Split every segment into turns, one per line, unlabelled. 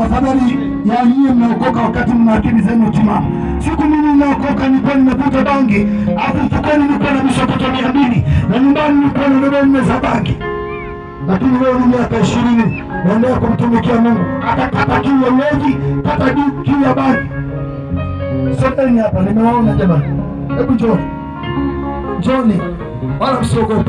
afadhali ya nyie mnaokoka wakati mna akili zenu timamu. Siku mimi naokoka nilikuwa nimevuta bangi, afu mfukoni nilikuwa na misokoto mia mbili na nyumbani nilikuwa na dodo nne za bangi lakini leo ni miaka ishirini naendelea kumtumikia Mungu. Atakata kiu ya ulevi, kata di- kiu ya bangi. Sogeni hapa, nimewaona jamani, hebu njoni, njoni, wala msiogope.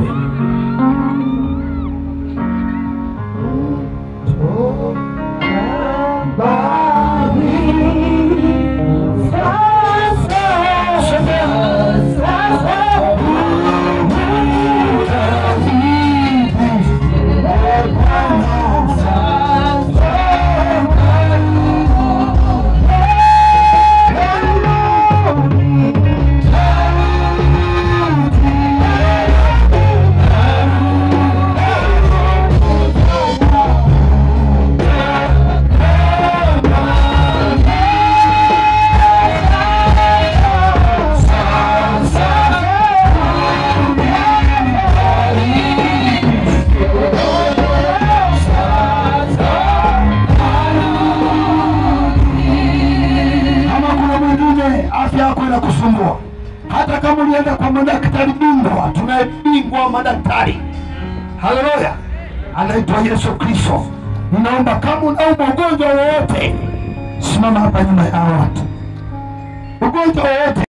Kama kuna mwingine afya yako inakusumbua, hata kama ulienda kwa madaktari bingwa, tunaye bingwa wa madaktari, haleluya, anaitwa Yesu Kristo. Ninaomba kama unaumwa ugonjwa wowote, simama hapa nyuma ya hawa watu, ugonjwa wowote